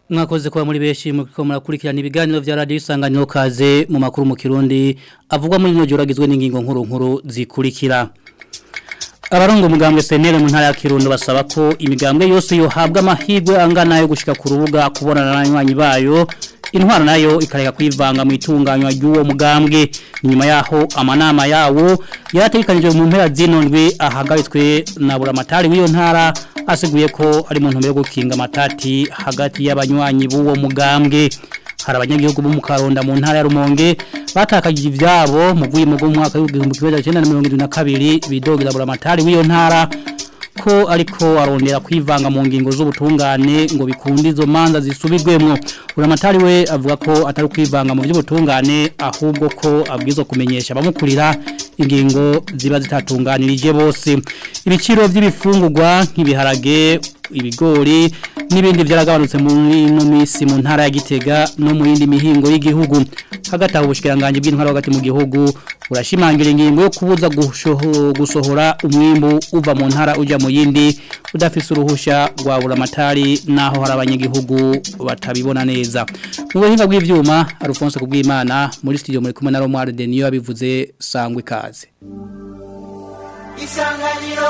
mwakoze kuba muri beshi muriko murakurikirana ibiganiro vya radio isanganiro kaze mu makuru mu Kirundi avugwa muri no joragizwe n'ingingo nkuru nkuru zikurikira Abarongo mugambwe senere mu ntara ya Kirundo basaba ko imigambwe yose yohabwa amahirwe angana yo gushika ku rubuga kubonana n'abanywanyi bayo intwara nayo ikareka kwivanga mu itunganywa ry'uwo mugambwe nyuma yaho amanama yawo yarategekanijwe mu mpera z'inondwe ahagaritswe na buramatari w'iyo ntara asiguye ko ari mu ntumbero yo gukinga amatati hagati y'abanywanyi b'uwo mugambwe hari abanyagihugu bo mu Karonda mu ntara ya Rumonge batakagije ivyabo mu vuye mu mwaka w'igihumbi kimwe cyenda na mirongo irindwi na kabiri bidogera buramatari w'iyo ntara ko ariko arondera kwivanga mu ngingo z'ubutungane ngo bikunde izo manza zisubirwemo buramatari we avuga ko atari kwivanga mu by'ubutungane ahubwo ko abwizo kumenyesha abamukurira ingingo ziba zitatunganirije bose ibiciro by'ibifungurwa nk'ibiharage ibigori n'ibindi byaragabanutse muri no misi mu ntara ya Gitega no mu yindi mihingo y'igihugu hagati aho ubushikiranganje bw'intwara hagati mu gihugu urashimangira ingingo yo kubuza gusohora umwimbu uva mu ntara uja mu yindi udafise uruhusha rwa buramatari naho hari abanyagihugu batabibona neza mu buhinga bw'ivyuma Alphonse kubwimana muri studio muri kumwe na Romar Denio yabivuze sangwe kaze Isanganiro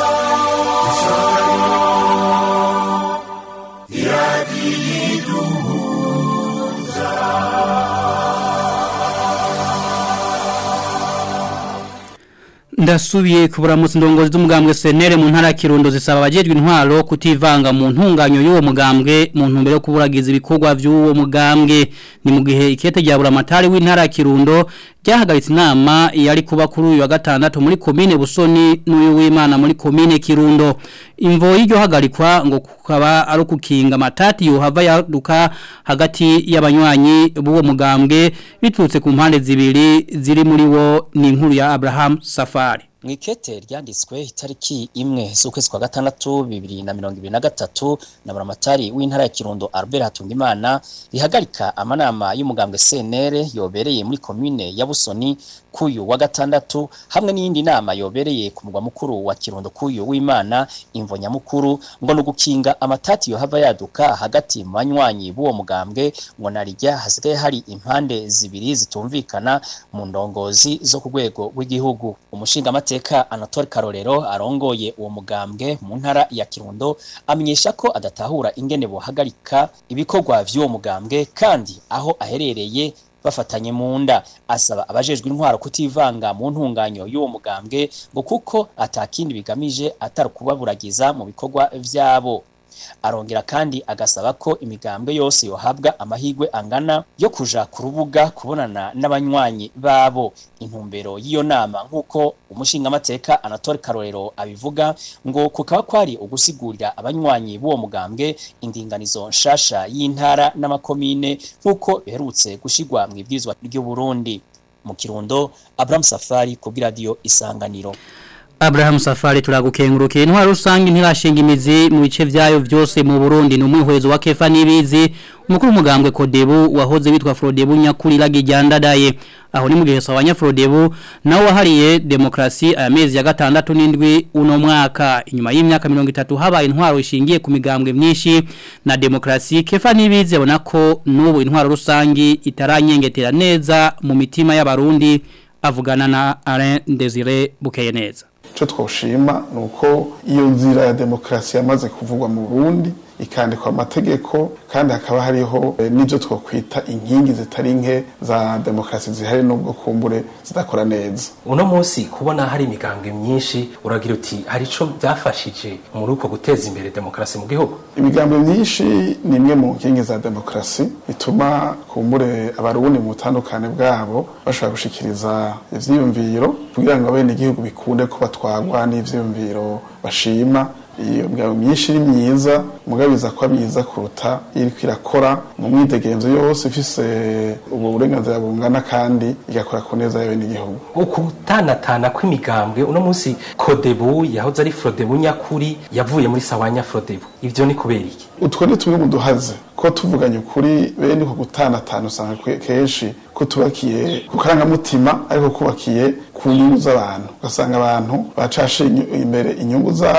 Ndasubiye kuburamutse ndongozi z'umugambwe senere mu ntara kirundo zisaba abajejwe intwaro kutivanga mu ntunganyo y'uwo mugambwe mu ntumbero yo kuburagiza ibikorwa by'uwo mugambwe ni mu gihe ikete rya buramatari w'intara kirundo ryahagaritse inama yari kuba kuri uyu wa gatandatu muri komine Busoni n'uyu w'Imana muri komine Kirundo imvo y'iryo hagarikwa ngo kukaba ari ukukinga matati yohava yaduka hagati y'abanywanyi b'uwo mugambwe bitutse ku mpande zibiri ziri muri wo ni inkuru ya Abraham Safari Mwikete ryanditswe itariki imwe z'ukwezi kwa gatandatu bibiri na mirongo ibiri na gatatu na buramatari w'intara ya Kirundo Albert Hatungimana rihagarika amanama y'umugambwe CNR yobereye muri commune ya Busoni kuyu wa gatandatu hamwe n'iyindi nama yobereye ku mugwa mukuru wa Kirundo kuyu w'Imana imvo nyamukuru ngo nugukinga amatati yo hava yaduka hagati mu banywanyi b'uwo mugambwe ngo narijya hasigaye hari impande zibiri zitumvikana mu ndongozi zo ku rwego rw'igihugu umushinga amateka Anatole Karorero arongoye uwo mugambwe mu ntara ya Kirundo amenyesha ko adatahura ingene bohagarika ibikorwa vy'uwo mugambwe kandi aho aherereye bafatanye mu nda asaba abajejwe intwaro kutivanga mu ntunganyo y'uwo mugambwe ngo kuko atakindi bigamije atari kubaburagiza mu bikorwa vyabo arongera kandi agasaba ko imigambwe yose yohabwa amahigwe angana yo kuja ku rubuga kubonana n'abanywanyi babo intumbero y'iyo nama nk'uko umushingamateka Anatole Karorero abivuga ngo kukaba kwari ugusigurira abanywanyi b'uwo mugambwe indinganizo nshasha y'intara n'amakomine nk'uko biherutse gushigwa mu ibwirizwa ry'u Burundi mu Kirundo Abraham Safari ku radio Isanganiro Abraham Safari turagukengurukiye intwaro rusange ntirashinga imizi mu bice vyayo vyose mu Burundi ni umwihwezo wa Kefa Nibizi umukuru umugambwe Kodebu wahoze witwa Frodebu nyakuri lagijandadaye aho ni mu gihe sawanya Frodebu nawo wahariye demokrasi amezi ya gatandatu n'indwi uno mwaka inyuma y'imyaka 30 habaye intwaro ishingiye ku migambwe myinshi na demokrasi Kefa Nibizi abona ko n'ubu intwaro rusange itaranyengetera neza mu mitima y'abarundi avugana na Alain Desire Bukeyeneza icyo twoshima ni uko iyo nzira ya demokarasi yamaze kuvugwa mu burundi ikandikwa amategeko kandi hakaba hariho n'ibyo twakwita inkingi zitari nke za demokarasi zihari n'ubwo kumbure zidakora neza uno munsi kubona hari imigambwe myinshi uragira uti hari icyo byafashije muri uko guteza imbere demokarasi mu gihugu imigambwe myinshi ni imwe mu nkingi za demokarasi bituma kumbure abarundi mu butandukane bwabo bashobora gushikiriza ivyiyumviro kugira ngo abene igihugu bikunde ko batwagwa n'ivyiyumviro bashima iyo migabo myinshi iri myiza mugabiza ko myiza kuruta iriko irakora mu mwidegenzo yose ifise ubu burenganzira bungana kandi igakora ku neza yawe n'igihugu ukutanatana kw'imigambwe uno munsi kodebu yahoze ari frodebu nyakuri yavuye muri sawanya frodebu ivyo ni kubera iki utwo ni tumwe mu duhaze ko tuvuganye ukuri bene ko gutanatana usanga kenshi ko tubakiye ku karangamutima ariko kubakiye ku nyungu z'abantu ugasanga abantu bacashe imbere inyungu zabo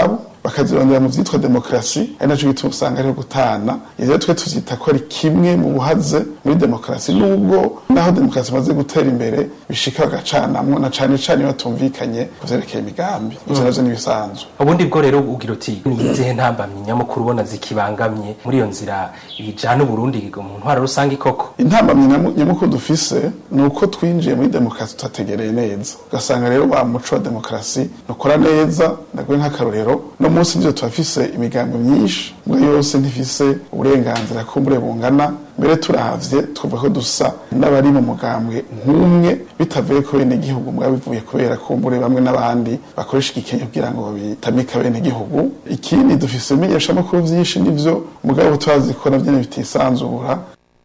bakazirondera mu vyitwa demokrasi ari naco gituma usanga ariho gutana ivyo twe tuvyita ko ari kimwe mu buhaze muri demokrasi nubwo naho demokrasi imaze gutera imbere bishika bagacanamwo na cane cane iyo batumvikanye ku vyerekeye imigambi ivyo navyo n'ibisanzwe ubundi bwo rero ugira uti ni izihe ntambamyi nyamukuru ubona zikibangamye muri iyo nzira ijana uburundi mu ntwaro rusange koko intambamyi nyamu- nyamukuru dufise ni uko twinjiye muri demokarasi tutategereye neza ugasanga rero wa muco wa demokarasi nukora neza ndaguye nk'akarorero no munsi nivyo turafise imigambi myinshi mbwa yose ntifise uburenganzira kumbure bungana mbere turavye twavuga ko dusa n'abari mu mugambwe nk'umwe bitavuye ku bene igihugu mbwa bivuye kubera kumbure bamwe n'abandi bakoresha igikenye kugira ngo babitamika bene igihugu ikindi dufise ibimenyeshamakuru vyinshi nivyo mugabo turazi ko navyo bitisanzura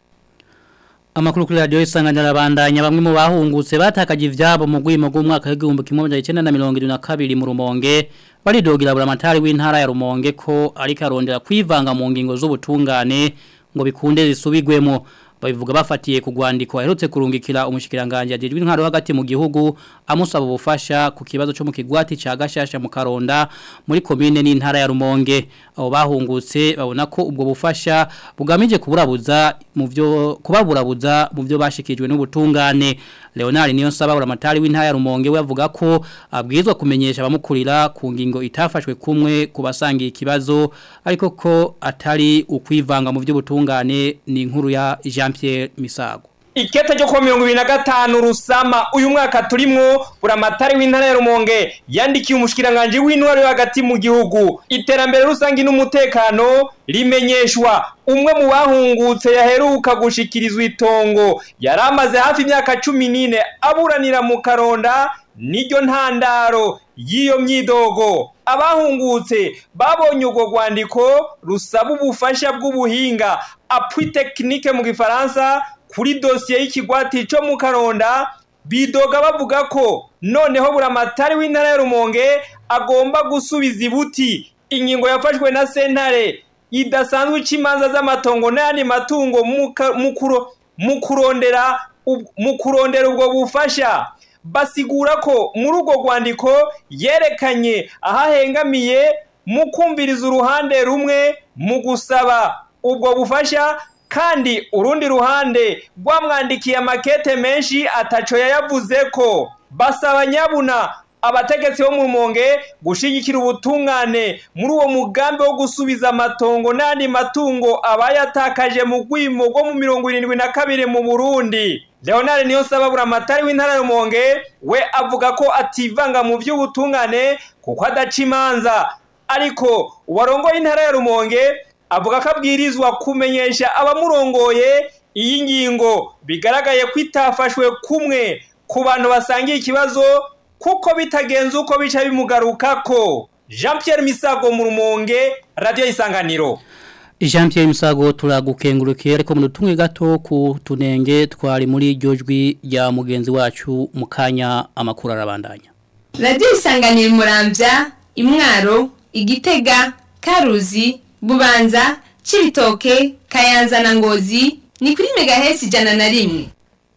Amakuru kuri radio isanganya rabandanya bamwe mu bahungutse batakaje ivyabo mu gwimo gw'umwaka w'igihumbi kimwe magana cyenda na mirongo irindwi na kabiri mu Rumonge baridogira buramatari w'intara ya Rumonge ko ariko arondera kwivanga mu ngingo z'ubutungane ngo bikunde zisubigwemo babivuga bafatiye ku rwandiko aherutse kurungikira umushikiranganje ajejwe intwaro hagati mu gihugu amusaba ubufasha ku kibazo cyo mu kigwati ca gashasha mu Karonda muri commune n'intara ya Rumonge abo bahungutse babona ko ubwo bufasha bugamije kuburabuza mu byo kubaburabuza mu byo bashikijwe n'ubutungane Leonard niyo saba uramatari w'intara ya Rumonge we avuga ko abwirizwa kumenyesha abamukurira ku ngingo itafashwe kumwe kubasangiye ikibazo ariko ko atari ukwivanga mu by'ubutungane ni inkuru ya Jean Pierre Misago Ikete ryo kuwa mirongo ibiri na gatanu rusama uyu mwaka turimwo buramatari w'intara ya Rumonge yandikiye umushikiranganje w'intwaro yo hagati mu gihugu iterambere rusangi n'umutekano rimenyeshwa umwe mu bahungutse yaheruka gushikirizwa itongo yari amaze hafi imyaka cumi n'ine aburanira mu karonda niryo ntandaro y'iyo myidogo abahungutse babonye urwo rwandiko rusaba ubufasha bw'ubuhinga appui technique mu gifaransa kuri dosiye y'ikigwati cyo mu karonda bidoga bavuga ko noneho buramatari w'intara ya rumonge agomba gusubiza ibuti ingingo yafashwe na sentare idasanzwe ica imanza z'amatongo n'ayandi matungo mu ka- mu kuro- mu kurondera ub- mu kurondera ubwo bufasha basigura ko muri urwo rwandiko yerekanye ahahengamiye mu kumviriza uruhande rumwe mu gusaba ubwo bufasha kandi urundi ruhande rwamwandikiye amakete menshi ataco yayavuze ko basaba nyabuna abategetsi bo mu rumonge gushigikira ubutungane muri uwo mugambi wo gusubiza amatongo n'andi matungo abayatakaje mu rwimo rwo mu mirongo irindwi na kabiri mu burundi leonard niyo saba buramatari w'intara ya rumonge we avuga ko ativanga mu by'ubutungane kuko adaca imanza ariko uwarongoye intara ya rumonge avuga ko abwirizwa kumenyesha abamurongoye iyi ngingo bigaragaye ko itafashwe kumwe ku bantu basangiye ikibazo kuko bitagenze uko bica bimugarukako jean Pierre misago mu rumonge radiyo isanganiro Jean Pierre Misago turagukengurukiye ariko mu tumwe gato ku tunenge twari muri iryo jwi rya mugenzi wacu mu kanya amakuru arabandanya radiyo isanganira umurambya imwaro igitega karuzi bubanza cibitoke kayanza na ngozi ni kuri megahesi ijana na rimwe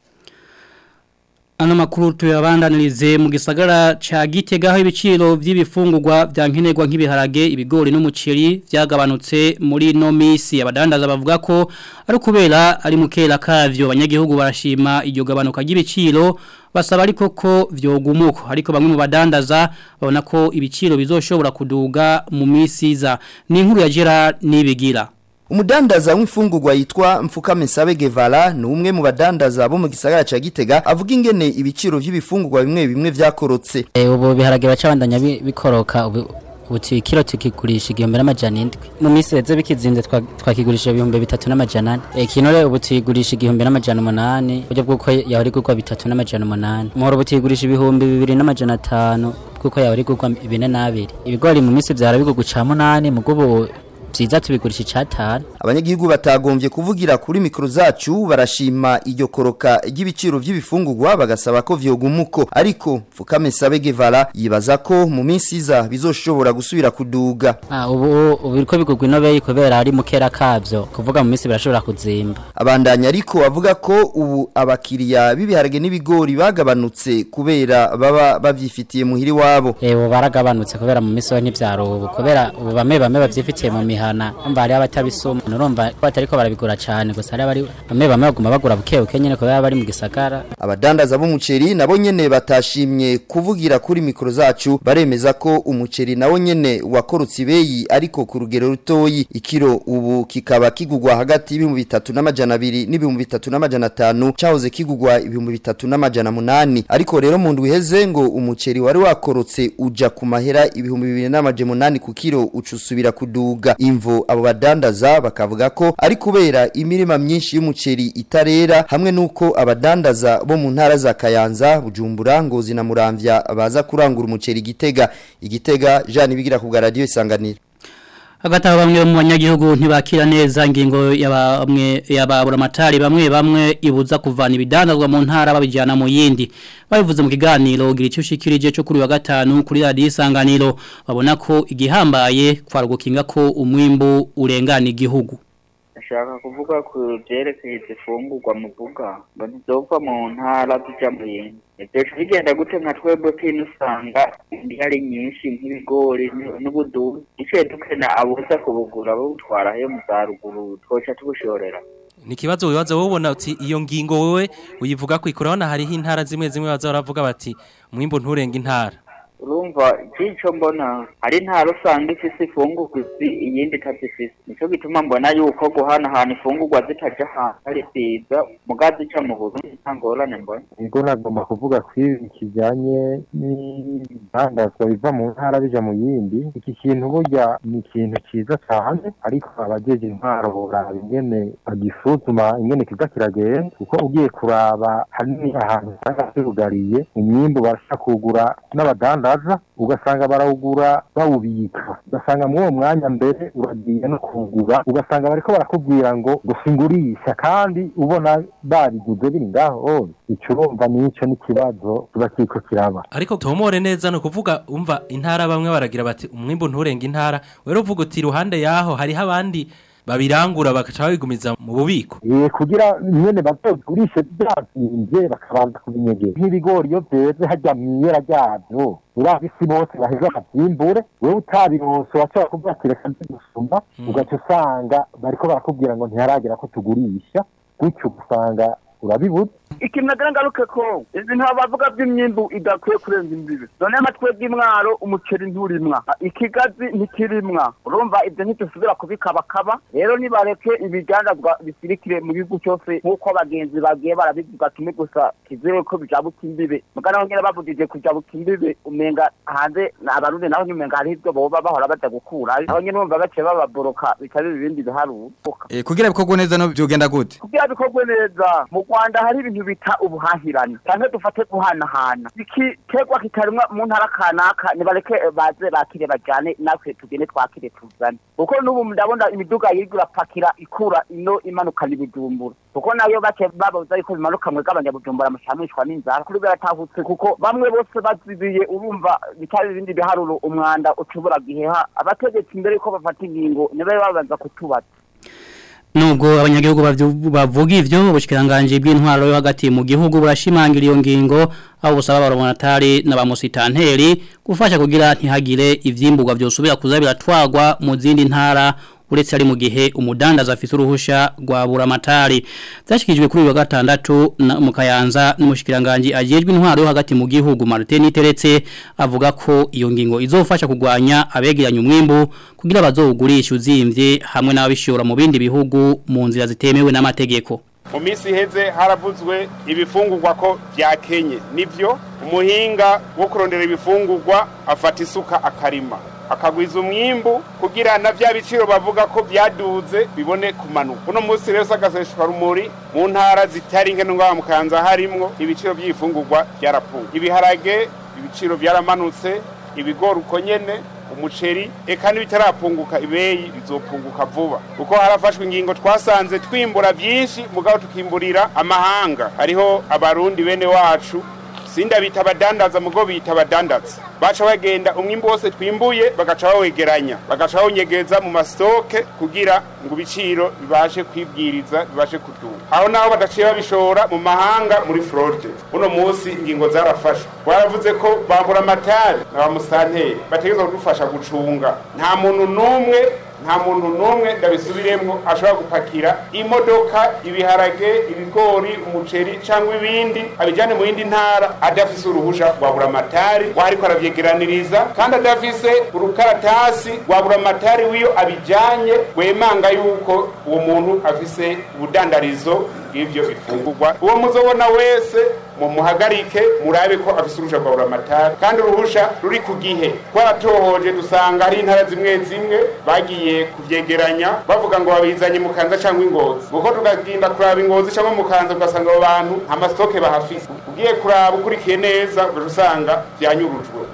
Ano makuru tuyabandanirize mu gisagara ca Gitega aho ibiciro vy'ibifungurwa vya nkenerwa nk'ibiharage ibigori n'umuceri vyagabanutse muri no misi abadandaza bavuga ko ari kubera ari mukera kavyo abanyagihugu barashima iryo gabanuka ry'ibiciro basaba ariko ko vyogumuko ariko bamwe mu badandaza babona ko ibiciro bizoshobora kuduga mu misi za ni inkuru ya Gerard nibigira Umudandaza w'imfungurwa yitwa Mfukame Sabe Guevara ni umwe mu badandaza bo mu gisagara ca Gitega avuga ingene ibiciro vy'ibifungurwa bimwe bimwe vyakorotse. ubu biharage bacabandanya bi- bikoroka ubu ubu kilo tukigurisha igihumbi n'amajana indwi mu minsi reze bikizinze twa- twakigurisha ibihumbi bitatu n'amajana ane Eh, kino rero ubu tuyigurisha igihumbi n'amajana umunani uburyo bw'uko yahora igurwa bitatu n'amajana umunani muhora ubu tuyigurisha ibihumbi bibiri n'amajana atanu kuko yahora igurwa bine n'abiri ibigori mu minsi vyara bigurwa ca munani mugo ubu byiza tubigurisha icatanu abanyagihugu batagombye kuvugira kuri mikro zacu barashima iryo koroka ry'ibiciro vy'ibifungurwa bagasaba ko vyogumuko ariko Fukame Sabegevara yibaza ko mu minsi iza bizoshobora gusubira kuduga Ah, ubu ubu biriko bigurwa inobeyi kubera ari mukera kavyo kuvuga mu minsi birashobora kuzimba abandanya ariko avuga ko ubu abakiriya b'ibiharage n'ibigori bagabanutse kubera baba bavyifitiye muhiri wabo Ewo baragabanutse kubera mu minsi yo ntivyaro ubu kubera ubu bamwe bamwe bavyifitiye mu mihana umva hari abatabisoma nurumva ko batariko barabigura cane gusa hari abari bamwe bamwe baguma bagura buke buke nyene kubera bari mu gisagara abadandaza b'umuceri nabo nyene batashimye kuvugira kuri mikro zacu baremeza ko umuceri nawo nyene wakorutse ibeyi ariko ku rugero rutoyi ikiro ubu kikaba kigugwa hagati y'ibihumbi bitatu n'amajana abiri n'ibihumbi bitatu n'amajana atanu cahoze kigugwa ibihumbi bitatu n'amajana munani ariko rero mu ndwi iheze ngo umuceri wari wakorotse uja ku mahera ibihumbi bibiri n'amajana munani ku kiro uca usubira kuduga imvo abo badandaza bakavuga ko ari kubera imirima myinshi y'umuceri itarera hamwe nuko abadandaza bo mu ntara za Kayanza Bujumbura Ngozi na Muramvya baza kurangura umuceri Gitega Igitega Jean Bigira ku bwa radio isanganiro hagati aho bamwe mu banyagihugu ntibakira neza ingingo y'abamwe y'ababuramatari bamwe bamwe ibuza kuvana ibidandazwa mu ntara babijyana mu yindi babivuze mu kiganiro gira icyo ushikirije cyo kuri wa gatanu kuri radiyo isanganiro babona ko igihambaye kwarugukinga ko umwimbu urengana igihugu ndashaka kuvuga ku byerekeye izifungurwa muvuga ngo ntizova mu ntara zijya mu yindi ibyo bigenda gute nka twebwe kino usanga hari nyinshi nk'ibigori n'ubudubu iciye dukena abuza kubugura babutwara he mu za ruguru twoca tubushorera ni ikibazo wibaza wowe ubona uti iyo ngingo wowe uyivuga ko ikorana hariho intara zimwe zimwe baza baravuga bati mwimbo nturenge intara urumva icyo mbona hari intara usanga ifise ifungurwa izi iyindi itazifise nicyo gituma mbona yuko guhanahana ifungurwa zitajya ahantu ari byiza muga zica mu burundi nta ngorane mbona ubwo nagomba kuvuga ko ibi kijyanye n'ibidandazwa biva mu ntara bija mu yindi iki kintu burya ni ikintu cyiza cyane ariko abajeje intwaro boraba ingene bagisuzuma ingene kiza kiragenda kuko ugiye kuraba hanini ahantu usanga zirugariye umwimbu barashaka kugura n'abadandaza ugasanga barawugura bawubika ugasanga muri uwo mwanya mbere uragiye no kuwugura ugasanga bariko barakubwira ngo gusingurisha kandi ubona babiguze biri ngaho ico urumva nico n'ikibazo kiba kiriko kiraba ariko tomore neza no kuvuga umva intara bamwe baragira bati umwimbo nturenge intara wero uvuga uti iruhande yaho hariho abandi babirangura bakaca babigumiza mu bubiko eh kugira nyene bazogurishe byazimvye bakabanza kubinyegera nk'ibigori iyo vyeze hajya mwiyera ryavyo urazi isi bose baheza bakavyimbure wewe utabironse washobora kuvuga ati reka nze gusuma ugaca usanga bariko barakubwira ngo ntiharagira ko tugurisha gutyo ugasanga urabibuze ikintu nagira ngaruke ko ibintu bavuga by'imyimbu idakwiye kurenza imbibi none amatwe bw'imwaro umuceri nturimwa ikigazi ntikirimwa urumva ibyo ntitusubira kubikabakaba rero nibareke ibigandazwa bisirikire mu gihugu cyose nk'uko abagenzi bagiye barabivuga kimwe gusa kizere ko bijabuka imbibe mugana aho nyine bavugije kujabuka imbibe umenga hanze abarundi naho nyine umenga hariho ibyo boba bahora baja gukurayo aho nyine bumva baciye bababoroka bikaba ibindi biharuka Eh, kugira bikorwe neza no byogenda gute kugira bikorwe neza mu rwanda hari ibintu bita ubuhahirane cyangwa dufate guhanahana ikiterwa kitarimwa mu ntara kanaka nibareke baze bakire bajyane natwe tugende twakire tuzane kuko n'ubu ndabona imiduga yirirwa irapakira ikura ino imanukana ibijumbura kuko nayo bake babuza yuko bimanuka mwe bw'abanyabujumbura mushamishwa n'inzara kuri biratahutse kuko bamwe bose bazibiye urumva bitari ibindi biharuro umwanda ucubura giheha abategetsi mbere yuko bafata ingingo nibe babanza kutubaza Nubwo abanyagihugu bavyu- bavuga ivyo ubushikiranganje bw'intwaro yo hagati mu gihugu burashimangira iyo ngingo aho busaba abaromonatari na bamusitanteri gufasha kugira ntihagire ivyimburwa vyosubira kuza biratwagwa mu zindi ntara uretse ari mu gihe umudandaza afise uruhusha rwa buramatari byashikijwe kuri uyu wa gatandatu na mu Kayanza n'umushikiranganje ajejwe intwaro yo hagati mu gihugu Martin Teretse avuga ko iyo ngingo izofasha kugwanya abegeranya umwimbu kugira bazowugurisha uzimvye hamwe n'ababishora mu bindi bihugu mu nzira zitemewe n'amategeko mu minsi iheze haravuzwe ibifungurwa ko byakenye nivyo umuhinga wo kurondera ibifungurwa afata isuka akarima akagwiza umwimbu kugira na vya biciro bavuga ko byaduze bibone kumanuka uno munsi rero sagaseshwa rumuri mu ntara zitari nke n'ingwa mu kanza harimwo ibiciro by'ifungurwa byarapunga ibiharage ibiciro byaramanutse ibigori uko nyene umuceri eka n'ibitarapunguka ibeyi bizopunguka vuba kuko harafashwe ingingo twasanze twimbura byinshi mugabo tukimburira amahanga hariho abarundi bene wacu sinda bita abadandaza mugo bita abadandaza baca bagenda umwimbu wose twimbuye bagaca bawegeranya bagaca bawunyegeza mu mastoke kugira ngo ibiciro bibashe kwibwiriza bibashe kuduga aho naho badaciye babishora mu mahanga muri fraude uno munsi ingingo zarafashwe baravuze ko babura amatari na ba musanteri bategerezwa kudufasha gucunga nta muntu n'umwe nta muntu n'umwe ndabisubiremo ashobora gupakira imodoka ibiharage ibigori umuceri cyangwa ibindi abijyane mu yindi ntara adafise uruhusha rwa buramatari wariko aravyegeraniriza kandi adafise urukaratasi rwa buramatari w'iyo abijyanye wemanga yuko uwo muntu afise ubudandarizo bw'ivyo bifungurwa uwo muzobona wese mumuhagarike murabe ko afise uruhusha rwa buramatari kandi uruhusha ruri ku gihe twaratohoje dusanga hari intara zimwe zimwe bagiye kuvyegeranya bavuga ngo babizanye mu kanza cyangwa ingozi kuko tukagenda kuraba ingozi cyangwa mu kanza ugasanga abo bantu nta masitoke bahafise ugiye kuraba ukurikiye neza ugaca usanga vyanyurujwe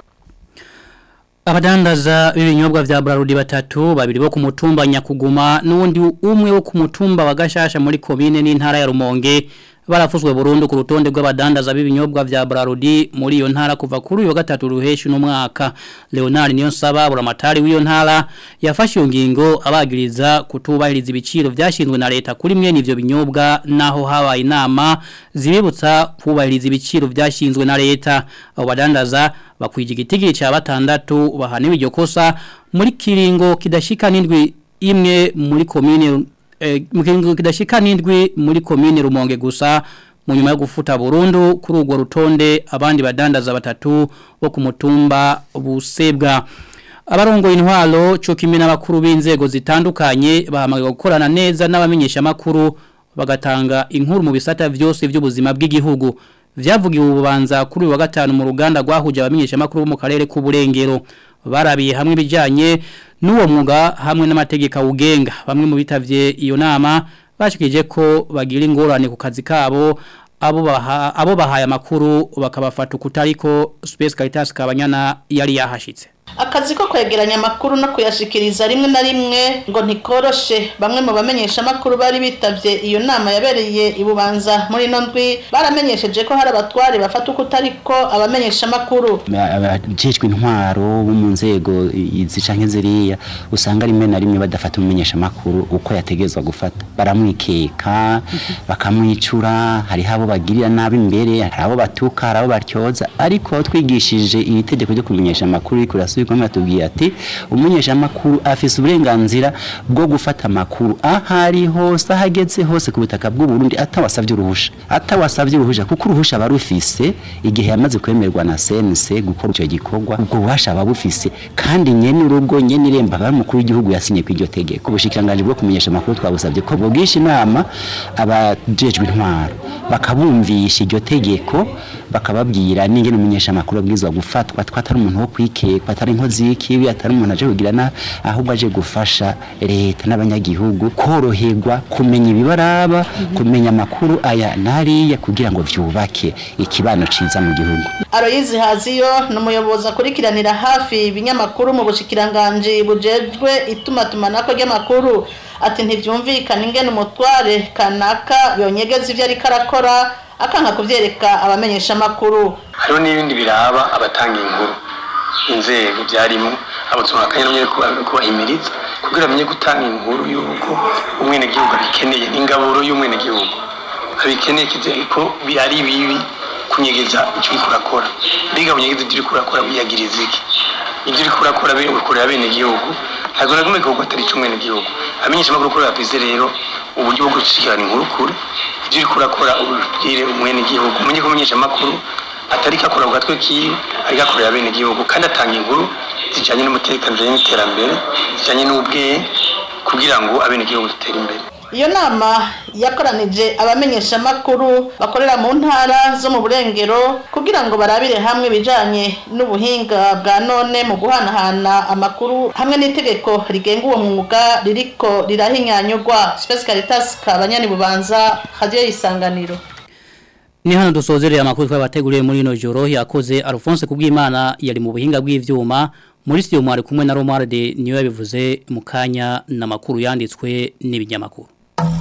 Abadandaza b'ibinyobwa vya Brarudi batatu babiri bo ku mutumba Nyakuguma n'undi umwe wo ku mutumba wa Gashasha muri komine n'intara ya Rumonge barafuzwe burundu ku rutonde rw'abadandaza b'ibinyobwa vya Brarudi muri iyo ntara kuva kuri uyo gatatu ruheshi no mwaka Leonard Niyonsaba buramatari w'iyo ntara yafashe iyo ngingo abagiriza kutubahiriza ibiciro vyashinzwe na leta kuri mwe n'ivyo binyobwa naho habaye inama zibibutsa kubahiriza ibiciro vyashinzwe na leta abo badandaza bakwije igitigiri ca batandatu bahaniwe iryo kosa muri kiringo kidashika n'indwi imwe muri komine eh, mu kiringo kidashika n'indwi muri komine Rumonge gusa mu nyuma yo gufuta burundu kuri urwo rutonde abandi badandaza batatu bo ku mutumba busebwa abarongo intwaro cyo kimwe n'abakuru b'inzego zitandukanye bahamagaye gukorana neza n'abamenyesha makuru bagatanga inkuru mu bisata byose by'ubuzima bw'igihugu vyavugiwe ububanza kuri uyu wa gatanu mu ruganda rwahuje abamenyesha makuru bo mu karere k'uburengero barabiye hamwe bijanye n'uwo mwuga hamwe n'amategeko awugenga bamwe mu bitavye iyo nama bashikije ko bagira ingorane ku kazi kabo abo baha abo bahaye amakuru bakabafata ukutariko Space Caritas kabanyana yari yahashitse akazi ko kwegeranya amakuru no kuyashikiriza rimwe na rimwe ngo ntikoroshe bamwe mu bamenyesha amakuru bari bitavye iyo nama yabereye ibubanza muri ino ndwi baramenyesheje ko hari abatwari bafata uko utariko abamenyesha amakuru abajejwe intwaro bo mu nzego izi canke ziriya usanga rimwe na rimwe badafata umumenyesha amakuru uko yategezwa gufata baramwikeka bakamwicura hariho abo bagirira nabi imbere hari abo batuka hari abo batyoza ariko twigishije iri tegeko ryo kumenyesha amakuru riko birasubirwamo batubwiye ati umumenyesha amakuru afise uburenganzira bwo gufata amakuru ahari hose ahageze hose ku butaka bw'u Burundi atawasavye uruhusha atawasavye uruhusha kuko uruhusha barufise igihe yamaze kwemerwa na CNC gukora icyo gikorwa ubwo bubasha babufise kandi nyene urugo nyene iremba bari mukuru w'igihugu yasinye ku iryo tegeko ubushikiranganje bwo kumenyesha amakuru twabusavye ko bwogisha inama abajejwe intwaro bakabumvisha iryo tegeko bakababwira n'ingene umumenyesha amakuru abwirizwa gufatwa twatari umuntu wo kwikekwa atari inkozi y'ikibi atari umuntu aje kugira na ahubwo aje gufasha leta n'abanyagihugu koroherwa kumenya ibibaraba kumenya amakuru aya nariya kugira ngo vyubake ikibano ciza mu gihugu Aloyizi Haziyo numuyobozi akurikiranira hafi ibinyamakuru mu bushikiranganje bujejwe itumatumanako ry'amakuru ati ntivyumvikana ingene umutware kanaka yonyegeza ivyo ariko arakora akanka kuvyereka abamenyesha amakuru hariho n'ibindi biraba abatanga inkuru inzego byarimo abatumwa akanya nyine kubahimiriza kugira amenye gutanga inkuru y'uko umwenegihugu abikeneye ingaburo y'umwenegihugu abikeneye kizeye ko ari bibi kunyegeza icyo uriko urakora mbega bunyegeza ibyo uriko urakora wiyagiriza iki ibyo uriko urakora ukorera abenegihugu ntabwo na kumwe gihugu atari ic'umwenegihugu amenyesha amakuru kuri bafise rero uburyo bwo gushikirana inkuru kure ibyo uriko urakora ubwire umwenegihugu umenye ko umenyesha amakuru atari kakora ku gatwe kiwe ariko akorera bene gihugu kandi atanga inkuru zijanye n'umutekano zijanye n'iterambere zijanye n'ubwenge kugira ngo abene gihugu dutere imbere iyo nama yakoranije abamenyesha amakuru bakorera mu ntara zo mu burengero kugira ngo barabire hamwe ibijanye n'ubuhinga bwa none mu guhanahana amakuru hamwe n'itegeko rigenga uwo mwuga ririko rirahinyanyurwa Space Caritas kabanyani bubanza radio isanganiro Ni hano dusozereye amakuru twabateguriye muri ino joro yakoze Alphonse kubw'Imana yari mu buhinga bw'ivyuma muri studio mwari kumwe na Romualde niyo yabivuze mu kanya n'amakuru yanditswe n'ibinyamakuru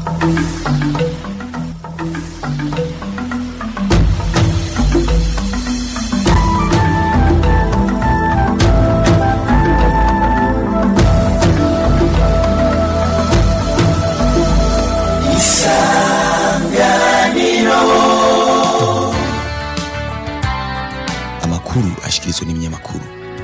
amakuru ashikirizwa n'ibinyamakuru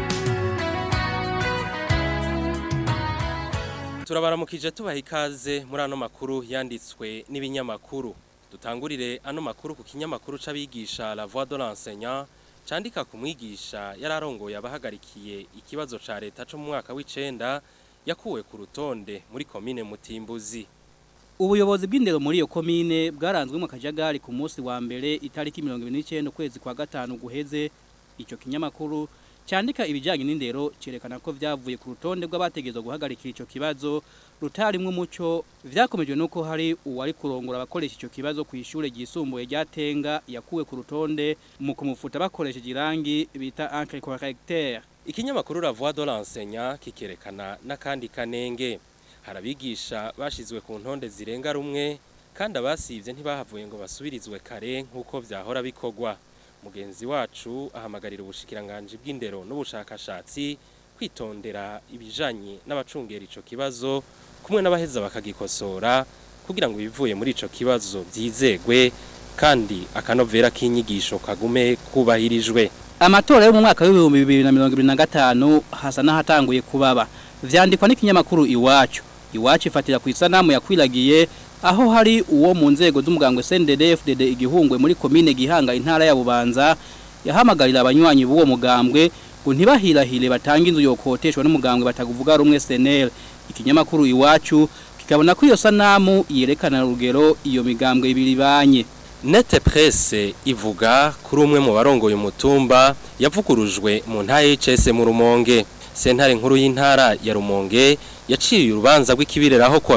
turabaramukije tubaha ikaze muri ano makuru yanditswe n'ibinyamakuru dutangurire ano makuru ku kinyamakuru c'abigisha la voix de l'enseignant candika ku mwigisha yararongoye abahagarikiye ikibazo ca leta co mu mwaka w'icenda yakuwe ku rutonde muri komine Mutimbuzi Ubuyobozi bw'indero muri iyo komine bwaranzwe mu kajagari ku munsi wa mbere itariki 29 kwezi kwa gatanu guheze ico kinyamakuru cyandika ibijyanye n'indero cyerekana ko byavuye ku rutonde rw'abategezwa guhagarikira icyo kibazo rutarimwe umuco vyakomejwe nuko hari uwari kurongora abakoresha icyo kibazo ku ishure ryisumbuye rya Tenga yakuwe ku rutonde mu kumufuta bakoresheje irangi bita encre correcteur ikinyamakuru la voix de l'enseignant kikerekana n'akandi kanenge harabigisha bashizwe ku ntonde zirenga rumwe kandi abasivye ntibahavuye ngo basubirizwe kare nk'uko vyahora bikorwa mugenzi wacu ahamagarira ubushikiranganje bw'indero n'ubushakashatsi kwitondera ibijanye n'abacungera ico kibazo kumwe n'abaheza bakagikosora kugira ngo ibivuye muri ico kibazo vyizegwe kandi akanovera k'inyigisho kagume kubahirijwe amatora yo mu mwaka w'ibihumbi bibiri na mirongo ibiri na gatanu hasa n'ahatanguye kubaba vyandikwa n'ikinyamakuru iwacu iwacu ifatira ku isanamu yakwiragiye aho hari uwo mu nzego z'umugambwe CNDD-FDD igihungwe muri komine Gihanga intara ya Bubanza yahamagarira abanywanyi b'uwo mugambwe ngo ntibahirahire batanga inzu yokoteshwa n'umugambwe batakuvuga rumwe SNL ikinyamakuru iwacu kikabona ko iyo sanamu yerekana urugero iyo migambwe ibiri banye Nete presse ivuga kuri umwe mu barongoye umutumba yavugurujwe mu ntara y'ICS mu Rumonge sentare nkuru y'intara ya Rumonge yaciye urubanza rw'ikibireraho kuwa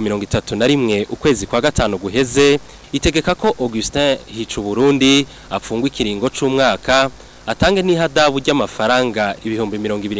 31 ukwezi kwa gatanu guheze itegeka ko Augustin Hicu Burundi apfungwa ikiringo c'umwaka atange n'ihadabu ry'amafaranga ibihumbi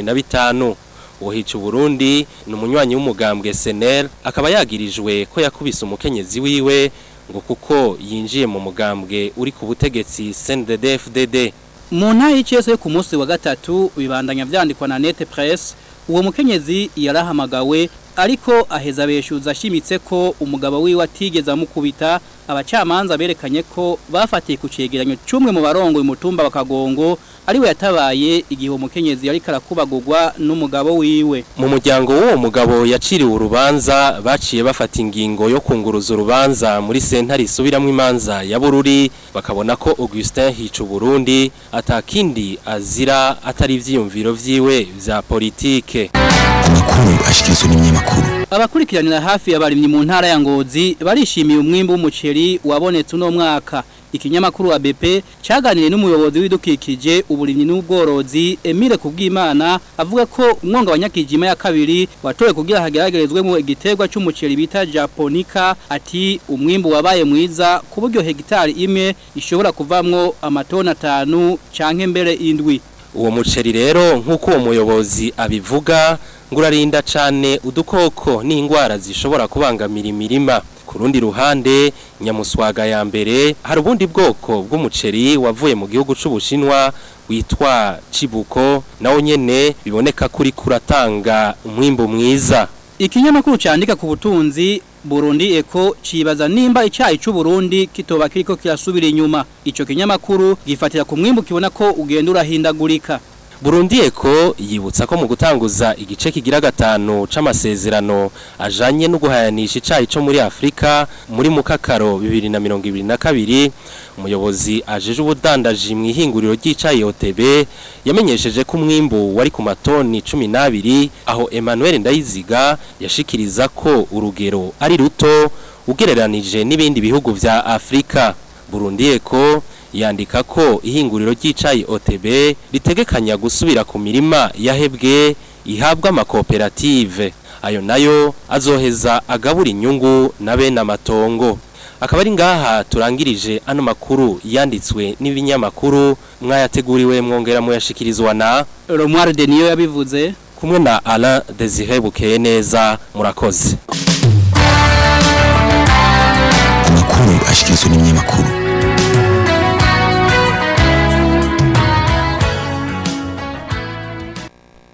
25 uwo Hicu Burundi ni umunywanyi w'umugambwe SNL akaba yagirijwe ko yakubise umukenyezi wiwe ngo kuko yinjiye mu mugambwe uri ku butegetsi CNDD-FDD mu ntara y'icese yo ku munsi wa gatatu bibandanya vyandikwa na Net Press uwo mukenyezi yarahamagawe ariko aheza beshuza ashimitse ko umugabo wiwe atigeze amukubita abacamanza berekanye ko bafatiye ku cegeranyo cumwe mu barongo umutumba bakagongo ariwe yatabaye igihe umukenyezi yari karakubagurwa n'umugabo wiwe mu muryango w'uwo mugabo yaciriwe urubanza baciye bafata ingingo yo kunguruza urubanza muri sentare isubiramwo imanza ya Bururi bakabona ko Augustin Hicu Burundi atakindi azira atari ivyiyumviro vyiwe vya politike amakuru ashikirizwa n'ibinyamakuru abakurikiranira hafi abarimyi mu ntara ya Ngozi barishimiye umwimbo w'umuceri wabonetse uno mwaka ikinyamakuru wa BP cyaganiriye n'umuyobozi w'idukikije uburimyi n'ubworozi Emile Kubwimana avuga ko umwonga wa Nyakijima ya kabiri watowe kugira hageragerezwe mu igiterwa cy'umuceri bita Japonica ati umwimbo wabaye mwiza ku buryo hegitari imwe ishobora kuvamwo amatona atanu canke mbere indwi uwo muceri rero nk'uko uwo muyobozi abivuga ngo urarinda cyane udukoko n'indwara zishobora kubangamira imirima ku rundi ruhande nyamuswaga ya mbere hari ubundi bwoko bw'umuceri wavuye mu gihugu c'ubushinwa witwa cibuko nawo nyene biboneka kuri kuratanga umwimbo mwiza ikinyamakuru cyandika ku butunzi Burundi Eko cibaza nimba icyayi cy'u Burundi kitoba kiriko kirasubira inyuma ico kinyamakuru gifatira ku mwimbo kibona ko ugenda urahindagurika Burundi Eko yibutsa ko mu gutanguza igice kigira gatanu c'amasezerano ajanye no guhayanisha icayi cyo muri Afrika muri mukakaro 2022 umuyobozi ajeje ubudandaji mu ihinguriro ry'icayi OTB yamenyesheje ko umwimbu wari ku matoni 12 aho Emmanuel Ndayiziga yashikiriza ko urugero ari ruto ugereranije n'ibindi bihugu vya Afrika Burundi Eko yandika ko ihinguriro ry'icayi OTB ritegekanya gusubira ku mirima yahebwe ihabwa amakoperative ayo nayo azoheza agabura inyungu na bene amatongo akaba ari ngaha turangirije ano makuru yanditswe n'ibinyamakuru mwayateguriwe mwongera muyashikirizwa na Romuald Deniyo yabivuze kumwe na Alain Desire Bukeye neza murakoze amakuru ashikirizwa n'ibinyamakuru